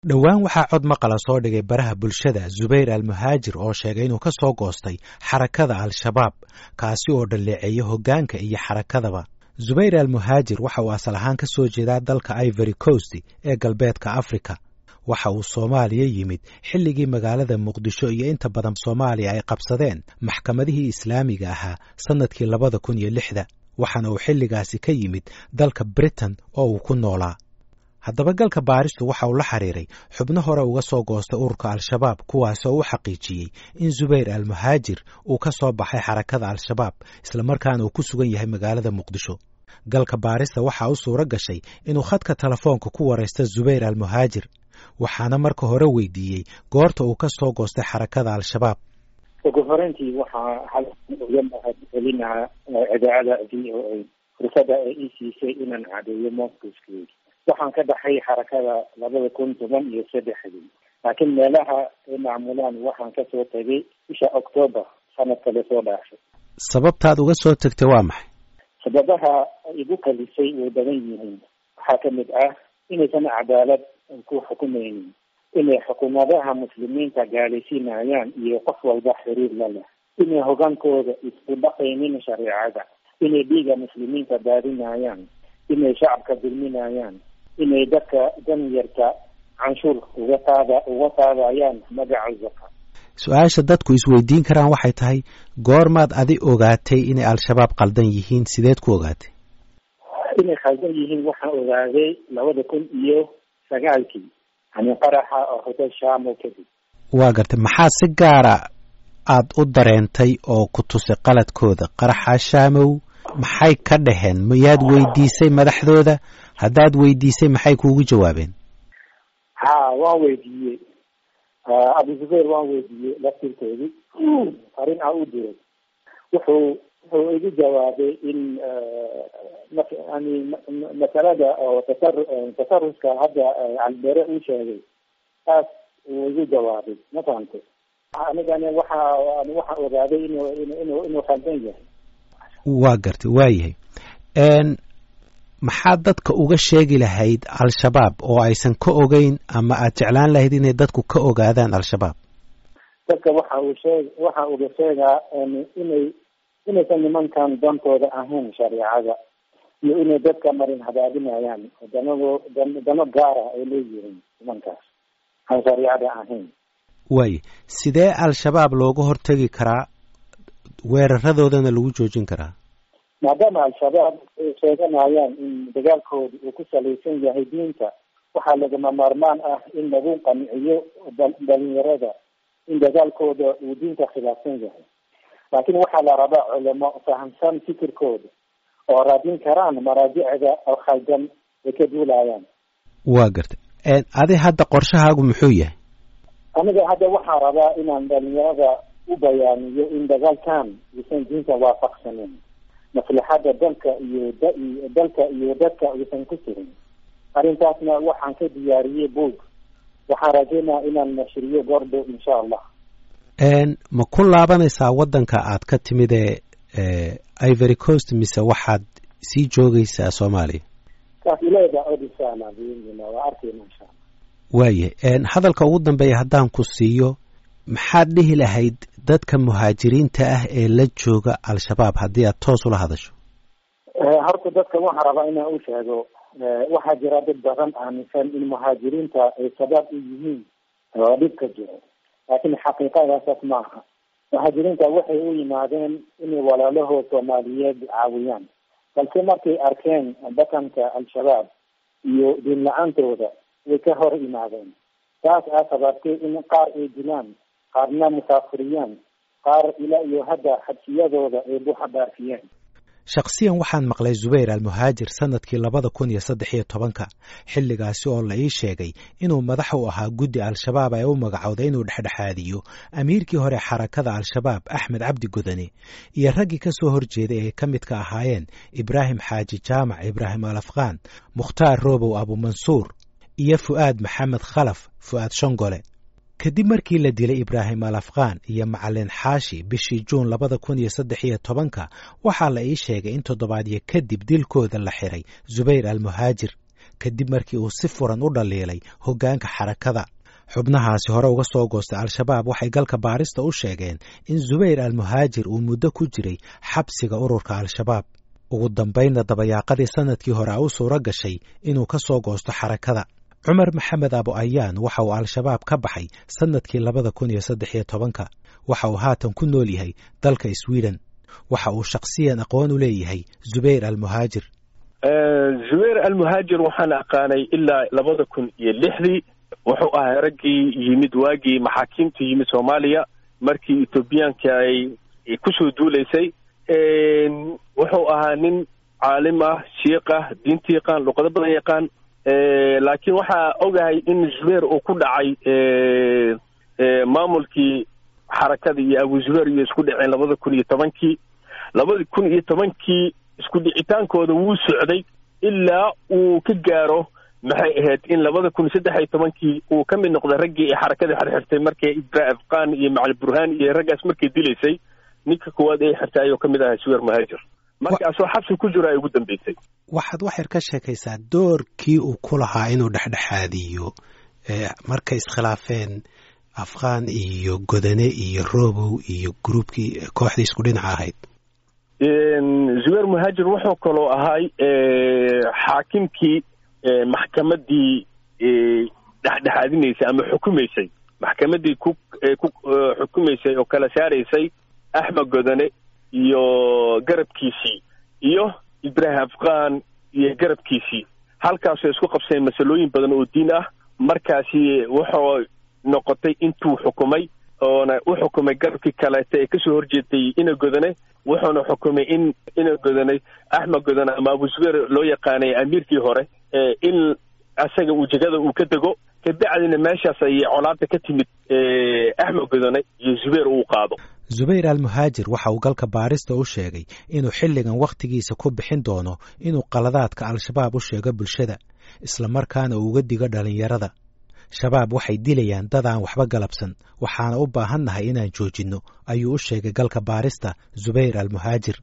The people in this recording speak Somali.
dhowaan waxaa cod maqala soo dhigay baraha bulshada zubayr almuhaajir oo sheegay inuu ka soo goostay xarakada al-shabaab kaasi oo dhalleeceeya hoggaanka iyo xarakadaba zubayr almuhaajir waxa uu asal ahaan ka soo jeedaa dalka ivory coast ee galbeedka africa waxa uu soomaaliya yimid xilligii magaalada muqdisho iyo inta badan soomaaliya ay qabsadeen maxkamadihii islaamiga ahaa sannadkii labada kun iyo lixda waxaana uu xilligaasi ka yimid dalka britain oo uu ku noolaa haddaba galka baaristu waxa uu la xiriiray xubno hore uga soo goostay ururka al-shabaab kuwaasoo u xaqiijiyey in zubayr almuhaajir uu ka soo baxay xarakada al-shabaab islamarkaana uu ku sugan yahay magaalada muqdisho galka baarista waxaa u suuro gashay inuu khadka telefoonka ku waraysta zubayr almuhaajir waxaana marka hore weydiiyey goorta uu ka soo goostay xarakada al-shabaab ugu horeyntii waxaa halkan uga mahad celinaa idaacada v o a fursada ay ii siisay inaan cadeeyo moscowskeedi waxaan ka baxay xarakada labada kun toban iyo saddexdii laakiin meelaha ay macmulaan waxaan kasoo tegay bisha octoobar sanadka lasoo dhaafay sababtaad uga soo tegtay waa maxay sababaha igu kalisay way badan yihiin waxaa kamid ah inaysan cadaalad ku xukumaynin inay xukuumadaha muslimiinta gaalaysiinayaan iyo qof walba xiriir la leh inay hogaankooda isku dhaqaynin shareecada inay dhiiga muslimiinta daadinayaan inay shacabka dulminayaan inay dadka danyarta canshuur uga qaada uga qaadayaan magaca zaka su-aasha dadku isweydiin karaan waxay tahay goormaad adi ogaatay inay al-shabaab qaldan yihiin sideed ku ogaatay inay khaldan yihiin waxaan ogaaday labada kun iyo sagaalkii yani qaraxa oo hotel shamo kadib waa gartay maxaa si gaara aad u dareentay oo ku tusay qaladkooda qaraxa shamow maxay ka dhaheen miyaad weydiisay madaxdooda haddaad weydiisay maxay kuugu jawaabeen ha waan weydiiyey abu zubayr waan weydiiyey laftirkoodii arrin aan u diray wuxuu wuxuu igu jawaabay in yani masalada oo tasar tasarufka hadda calibere uu sheegay taas uu igu jawaabay ma fahamtay anigana waxa waxaan ogaaday inu inu inuu khaldan yahay waa gartay waa yahay maxaad dadka uga sheegi lahayd al-shabaab oo aysan ka ogeyn ama aad jeclaan lahayd inay dadku ka ogaadaan al-shabaab dadka waxa uu sheeg waxa uga sheegaa inay inaysan nimankan dantooda ahayn shareecada iyo inay dadka marin hadaadinayaan danado dano gaara ay leeyihiin nimankaas aan shareecada ahayn waaya sidee al-shabaab looga hortegi karaa weeraradoodana lagu joojin karaa maadaama al-shabaab ay sheeganayaan in dagaalkooda uu ku salaysan yahay diinta waxaa lagama maarmaan ah in lagu qanciyo dhalinyarada in dagaalkooda uu diinta khilaafsan yahay laakiin waxaa la rabaa culamo fahamsan fikirkooda oo raadin karaan maraajicda alkhaldan ay ka duulayaan waa gartay adi hadda qorshahaagu muxuu yahay aniga hadda waxaa rabaa inaan dhalinyarada u bayaaniyo in dagaalkan uusan diinta waafaqsanin maslaxada dalka iyo dalka iyo dadka uusan ku jirin arrintaasna waxaan ka diyaariyey boog waxaan rajeynaa inaan nashriyo goordhow insha allah ma ku laabanaysaa waddanka aad ka timid ee ivory coast mise waxaad sii joogaysaa soomaaliya taas ileeda od insha allah waa arkeyna insha allah waayahay hadalka ugu dambeeya haddaan ku siiyo maxaad dhihi lahayd dadka muhaajiriinta ah ee la jooga al-shabaab haddii aad toos ula hadasho horta dadka waxaa rabaa inaan u sheego waxaa jira dad badan aaminsan in muhaajiriinta ay sabaab u yihiin oo dhibka jiro laakiin xaqiiqadaasas ma aha muhaajiriinta waxay u yimaadeen inay walaalahood soomaaliyeed caawiyaan balse markay arkeen dhaqanka al-shabaab iyo diin la-aantooda way ka hor yimaadeen taas aa sababtay in qaar ay dilaan qaarna musaafiriyaan qaar ilaa iyo hadda xabsiyadooda ay buuxa dhaafiyeen shakhsiyan waxaan maqlay zubayr almuhaajir sannadkii labada kun iyo saddex iyo tobanka xilligaasi oo la ii sheegay inuu madax u ahaa guddi al-shabaab ee u magacowday inuu dhexdhexaadiyo amiirkii hore xarakada al-shabaab axmed cabdi godane iyo raggii ka soo horjeeday ay ka midka ahaayeen ibraahim xaaji jaamac ibraahim al afqaan mukhtaar roobow abumansuur iyo fu'aad maxamed khalaf fu'aad shongole kadib markii la dilay ibraahim al afqaan iyo macalin xaashi bishii juun labada kun iyo saddex iyo tobanka waxaa la ii sheegay in toddobaadyo kadib dilkooda la xiray zubayr almuhaajir kadib markii uu si furan u dhaliilay hoggaanka xarakada xubnahaasi hore uga soo goostay al-shabaab waxay galka baarista u sheegeen in zubayr almuhaajir uu muddo ku jiray xabsiga ururka al-shabaab ugu dambaynna dabayaaqadii sannadkii hore a u suuro gashay inuu ka soo goosto xarakada cumar maxamed abu ayaan waxa uu al-shabaab ka baxay sannadkii labada kun iyo saddex iyo tobanka waxa uu haatan ku nool yahay dalka sweden waxa uu shakhsiyan aqoon u leeyahay zubayr almuhaajir zubayr almuhaajir waxaan aqaanay ilaa labada kun iyo lixdii wuxuu ahaa raggii yimid waagii maxaakiimta yimid soomaaliya markii etoobiyaanka ay kusoo duulaysay wuxuu ahaa nin caalim ah shiiq ah diinta yaqaan luqado badan yaqaan laakiin waxaa ogahay in zubayr uu ku dhacay maamulkii xarakada iyo abu zubayr iyo isku dhaceen labada kun iyo tobankii labada kun iyo tobankii isku dhicitaankooda wuu socday ilaa uu ka gaaro maxay ahayd in labada kun saddex iyo tobankii uu ka mid noqday raggii ay xarakada xirxirtay markay ibra afqaan iyo macali burhaan iyo raggaas markay dilaysay ninka koowaad ay xirtay ayuu ka mid ahaa suwer muhaajir markaasoo xabsi ku jiro ay ugu dambeysay waxaad waxyar ka sheekaysaa doorkii uu ku lahaa inuu dhexdhexaadiyo markay iskhilaafeen afqaan iyo godane iyo robow iyo gruubkii kooxdii isku dhinaca ahayd zuwer muhaajir wuxuu kaloo ahay xaakimkii maxkamadii dhexdhexaadinaysay ama xukumaysay maxkamadii ku ku xukumaysay oo kala saaraysay axmed godane iyo garabkiisii iyo ibraahim afqaan iyo garabkiisii halkaasoo isku qabseen masalooyin badan oo diin ah markaasi wuxuu noqotay intuu xukumay oona u xukumay garabkii kaleeta ee kasoo horjeetay ina godane wuxuuna xukumay in ina godanay axmed godane ama abu zubeer loo yaqaanay amiirkii hore in asaga uu jegada uu ka dego kabacdina meeshaas ayay colaada ka timid axmed godane iyo zubeer uu qaado zubayr almuhaajir waxa uu galka baarista u sheegay inuu xilligan wakhtigiisa ku bixin doono inuu qaladaadka al-shabaab u sheego bulshada islamarkaana uu uga digo dhallinyarada shabaab waxay dilayaan dad aan waxba galabsan waxaana u baahannahay inaan joojinno ayuu u sheegay galka baarista zubayr almuhaajir